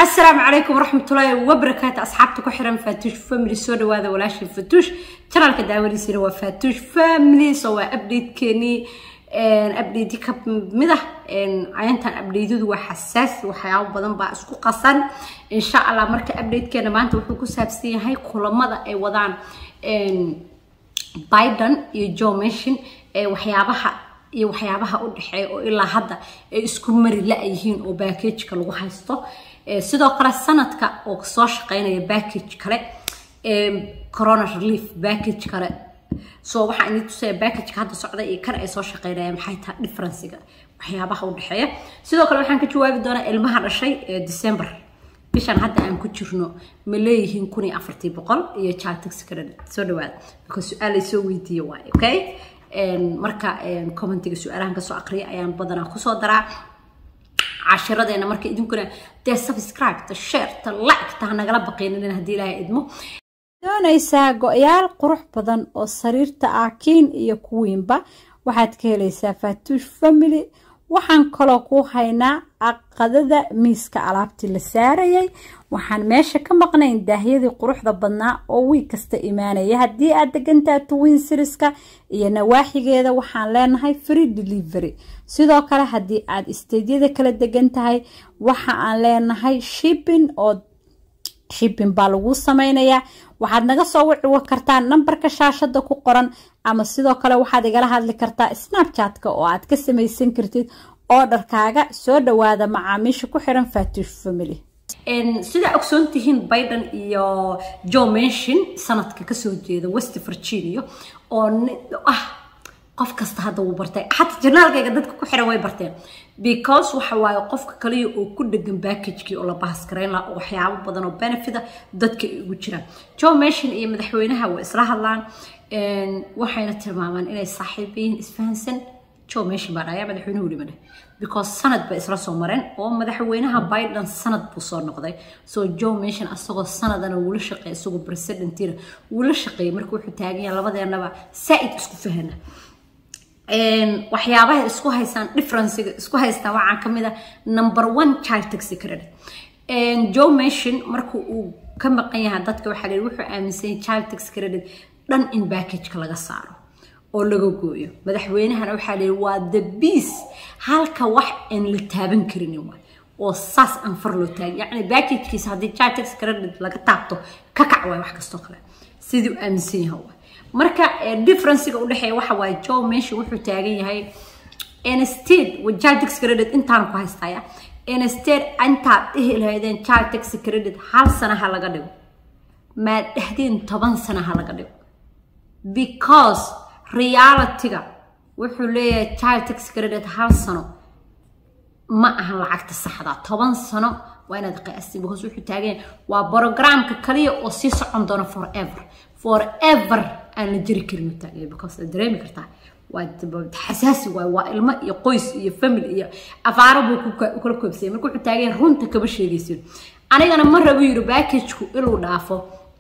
asalaamu calaykum waraxmatullaahi wabarakaatu asxaabta ku xiran faatuush family soo dhawaada walaashii faatuush janaalka daawadiisina waa faatuush family so waa updatekeenii update ka mid ah cayantan updateyadu waa xasaasi waxyaabo badan baa isku qasan insha allah marka updatekeena maanta wuxuu ku saabsan yahay kulamada ay wadaan biden iyo joe manchin waxyaabaha iyo waxyaabaha u dhexeeya oo ilaa hadda ay isku mari la-yihiin oo backageka lagu haysto sidoo kale sanadka oo soo shaqeynaya backage kale corona relief backage kale so waxaa ini tusaya backageka hadda socda iyo kan ay soo shaqeynayaan maxay tahay differencega waxyaabaha u dhexeeya sidoo kale waxaan ka jawaabi doonaa ilmaha dhashay ee december bishan hadda aan ku jirno ma leeyihiin kun iyo afartii boqol iyo chartex credit soo dhawaada because su-aal ay soo weydiiye waaye okay marka commentiga su-aalahan kasoo aqriya ayaan badanaa kusoo daraa cashiradeena marka idinkuna dee subscribe ta share ta like ta nagala baqeenin haddii ilaahay idmo doonaysaa go-yaal qurux badan oo sariirta ah kiin iyo kuwiinba waxaad ka helaysaa faatuush family waxaan kaloo ku haynaa aqadada miiska alaabtii la saarayay waxaan meesha ka maqnayn daahyadii quruxda badnaa oo wiig kasta imaanaya haddii aad degantaha twin siriska iyo nawaaxigeeda waxaan leenahay free delivery sidoo kale haddii aad isteydyada kala degan tahay waxa aan leenahay shipping oo shipping baa lagu sameynayaa waxaad naga soo wiciwa kartaa nambarka shaashada ku qoran ama sidoo kale waxaad igala hadli kartaa snapchatka oo aad ka samaysan kartid oodharkaaga soo dhawaada macaamiisha ku xiran faatuush family sidaa ogsoon tihiin biden iyo joe manchin sanadka kasoo jeeda west virginia oo ah qof kasta hadda wuu bartay xataa janaalkayga dadka ku xiran way barteen because waxa waaye qofka kaliya oo ku dhegan backagekii oo la bahaskarayn laha oo waxyaabo badan oo benefita dadka ay ugu jiraan joe manchin iyo madaxweynaha way isla hadlaan waxayna tilmaamaan inay saaxiib yihiin isfahansan joe manchin baa dhayaa madaxweynuhu weli madhe because sanad bay isla soo mareen oo madaxweynaha biden sanad buu soo noqday so joe manchin asagoo sanadana wula shaqeey isagoo presidentina wula shaqeeyay marka wuxuu taagan yahay labadeenaba saa-id isku fahana waxyaabaha isku haystaan differencega isku haystaan waxaa kamid ah number one child taxi credit joe manchin marka uu ka maqan yahay dadka waxaa la wuxuu aaminsan yahay child tax credit dhan in backageka laga saaro oo laga gooyo madaxweynahana waxaa la waa the beas halka wax aan la taaban karinin waay oo saas aan far loo taagin yacni backagkiisa haddii child tax credit laga taabto ka kac waay wax kastoo kale siduu aaminsan yahay waay marka differencega u dhexeeya waxa waaye joe meshi wuxuu taagan yahay instead child tax credit intaan ku haystaya instead intaad dhihi lahaydeen child tax credit hal sana ha laga dhigo maad dhahdeen toban sana ha laga dhigo because realityga wuxuu leeyahay child tax credit hal sano ma ahan lacagta saxda toban sano waa inaad qiyaastiin because wuxuu taagan yahay waa programka kaliya oo sii socon doona forever forever aan la jiri karin u taagaya because aad dareemi kartaa waa xasaasi waay waa ilmo iyo qoys iyo family iyo afaaro buu kula koobsayay marka wuxuu taagan runta kama sheegaysin anigana ma rabo yiri backageku inuu dhaafo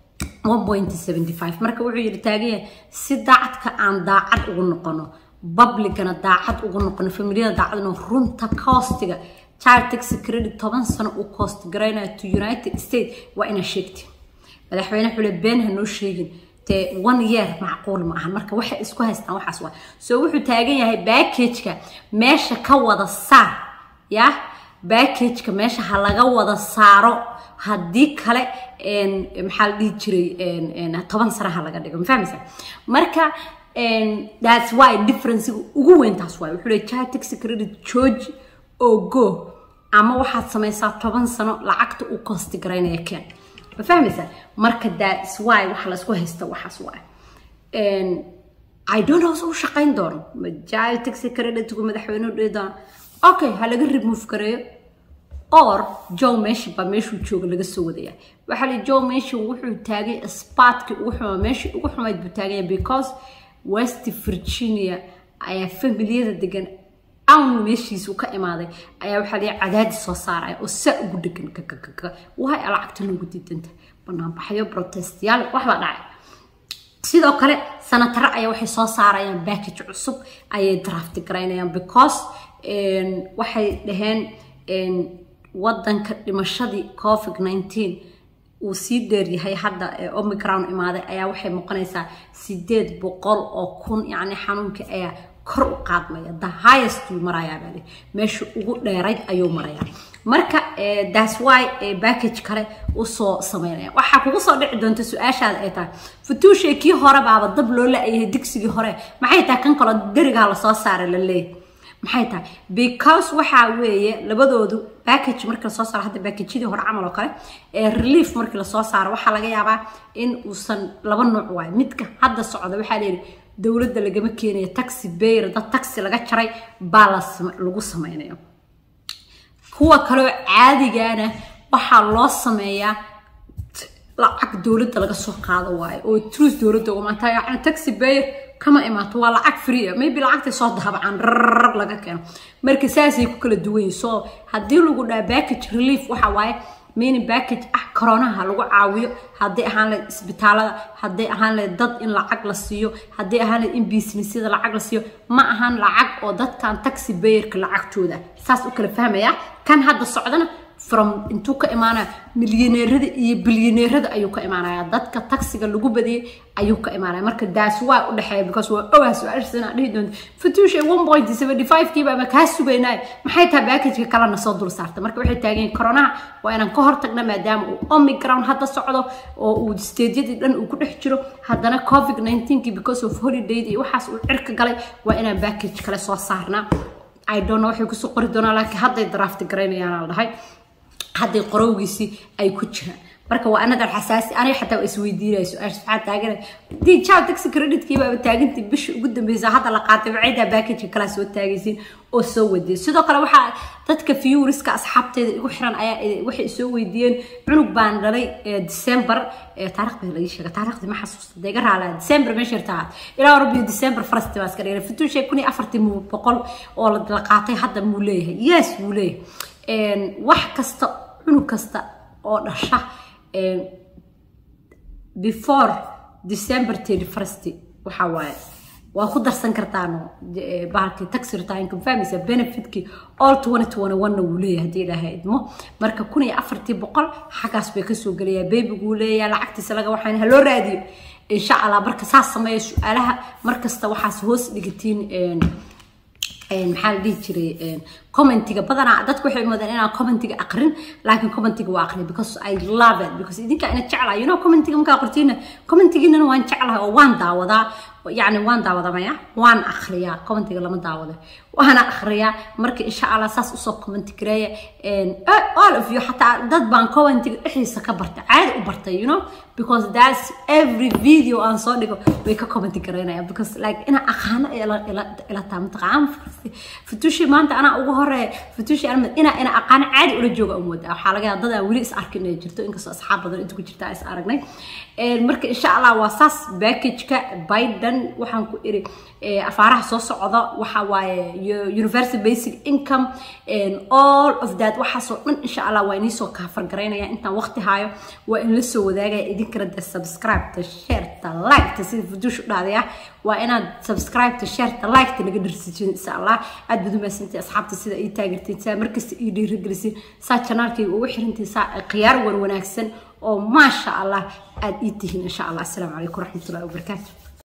marka wuxuu yiri taagan yahay si daacadka aan daacad ugu noqono publicana daacad ugu noqono familiyada daacad inuu runta costiga child tax credit toban sano uu cost garaynayo to united states waa inaa sheegti madaxweyne xule been ha noo sheegin dee one year macquul ma ahan marka waxay isku haystaan waxaas waa soo wuxuu taagan yahay backageka meesha ka wada saar ya backageka meesha ha laga wada saaro haddii kale maxaa la dhihi jiray toban sana ha laga dhigo ma fahmaysa marka that's why differencega ugu weyn taas waay wuxuu leey child tax credit george oo go ama waxaad samaysaa toban sano lacagta uu costi garaynaya keen ma fahmaysaa marka that's why waxa laisku haysta waxaas waay i don't know u shaqayn doono child tax creditku madaxweynuhu dhihi doono okay ha laga remove gareeyo or joe manchin baa meeshuu jooga laga soo wadaya waxaa li joe manchin wuxuu taagay spartkii ugu xumaa meeshii ugu xumayd buu taaganya because west virginia ayaa familiyada degan awn meeshiisu ka imaaday ayaa waxaa liya cadaadis soo saaraya oo saa ugu dhegan kakakaka waay lacagta loogu diidanta banaanbaxyo protestyaal waxbaa dhacay sidoo kale sanatare ayaa waxay soo saarayaan backage cusub ayay drafti garaynayaan because waxay dhaheen wadanka dhimashadii covid nineteen uu sii dheeryahay hadda omicron imaaday ayaa waxay noqonaysaa sideed boqol oo kun yacni xanuunka ayaa kor u qaadmaya the highest wuu marayaa baali meesha ugu dheerayd ayuu marayaa marka that's why package kale usoo sameynaya waxaa kugu soo dhici doonta su-aashaada ay tahay futuushay kii hore baaba dab loo la-yahay digsigii hore maxay tahay kan kaloo derigaa lasoo saaray la leeyahay maxay tahay because waxaa weeye labadoodu package markii lasoo saaro hadda packageyadii hore camal oo kale ee relief markii lasoo saaro waxaa laga yaabaa in uusan laba nooc waayo midka hadda socda waxaa leeyihi dowladda lagama keenayo taxi bayr dad taxi laga jaray baa lagu sameynayo kuwa kaleo caadigana waxaa loo sameeyaa lacag dowladda laga soo qaado waayo oo truth dowladda uga maanta yacni taxi bayr kama imaato waa lacag free ah maybe lacagtay soo dahabacaan rrr laga keeno marka saasay ku kala duwan yihin so haddii lagu dhaha package relief waxa waaye meaning package ah koronaha lagu caawiyo hadday ahaan lahayd isbitaalada hadday ahaan lahayd dad in lacag la siiyo hadday ahaan lahayd in businessyada lacag la siiyo ma ahan lacag oo dadkan taxi bayerka lacagtooda saas u kala fahmaya kan hadda socdana from intuu ka imaanaya milyaneerada iyo bilyaneerada ayuu ka imaanaya dadka taxiga lagu badiyay ayuu ka imaanaya marka daas waa u dhexeeya because waa ogaa su-aashaas inaa dhihi doonto fatuusha one point seventy five kiiba ama kaa sugaynaya maxay tahay packageka kalena soo dul saarta marka waxay taagan yihin coronaha waa inaan ka hortagna maadaama uu omicron hadda socdo oo uu stageyadii dhan uu ku dhex jiro haddana covid nineteenki because of holiday iyo waxaas uu cirka galay waa inaan package kale soo saarnaa i don't know waxay kusoo qori doonaa laakiin hadday draft garaynayaan la dhahay hadday qorowgiisii ay ku jiraan marka waa anadar xasaasi aniga xataa waa isweydiinaya su-aasha maxaa taagan dii jaw taxi creditki baaba taagantii bishii ugu dambeysa hadda la qaatay wacaydaa packageka kalaa soo taagaysiin oo soo wadiyay sidoo kale waxaa dadka viewriska asxaabteeda igu xiran ayaa waxay soo weydiiyeen cunug baan dhalay december taarikh baa laga sheega taarikhdi ma xasuusta deega raalaa december meesha irtaa ilaa rabbiyo december farasti baa iska dhigay fituushay kun iyo afartii boqol oo la qaatay hadda muu leeyahay yes wuu leeyahay wax kasta cunug kasta oo dhasha before december thirty first waxa waaye waa ku darsan kartaan bahalkii taxi retirement fahmaysa benefitkii all twenty twenty one na wuu leeyahay haddii ilaahay idmo marka kun iyo afartii boqol xaggaas bay kasoo gelayaa beebiguu leeyahay lacagtiisa laga waxaan ha loo raadiyo insha allah marka saas sameeya su-aalaha markasta waxaas hoos dhigatiin maxaa la dhihi jiray commentiga badanaa dadku waxay moodaan inaan commentiga aqrin laakiin commentiga waa aqrin because I love it because idinka ina jeclahay you know commentiga markaa qortiina commentigiinana waan jeclahay oo waan daawadaa يعني وان داودا مايا وان اخريا كومنتي لما داودا وانا اخريا مركي ان شاء الله اساس اسو كومنتي كريا ان all of you حتى دad baan كومنتي احيسا كبرتا عادي وبرتا you know because that's every video aan soo dhigo way ka commenti karaynaya because like ina aqaana ila ila ila taam taqaan futushi maanta ana ugu hore futushi ana ina ina aqaan caadi ula jooga umwada waxa laga yaabaa dad wali is arkin inay jirto inkastoo asxaab badan inta ku jirta is aragnay marka insha Allah waa saas package-ka Biden waxaan ku iri afaaraha soo socda waxa waaye universal basic income and all of that waxaasoo dhan insha Allah waa inii soo kaafar garaynaya intaan waqti haayo waa in la soo wadaagaya idinkana de subscribe ta share ta like ta sida fudush u dhaadaya waa inaad subscribe ta share ta like ta naga dharsijin insha Allah aad baad u mahadsantii asxaabta sida ii taageertiin saa markasta ii dhiirigeliseen saa channelkayga ugu xirantiin saa khiyaar wan wanaagsan oo maasha Allah aad ii tihiin insha Allah assalaamu calaykum waraxmatullahi wabarakaatuh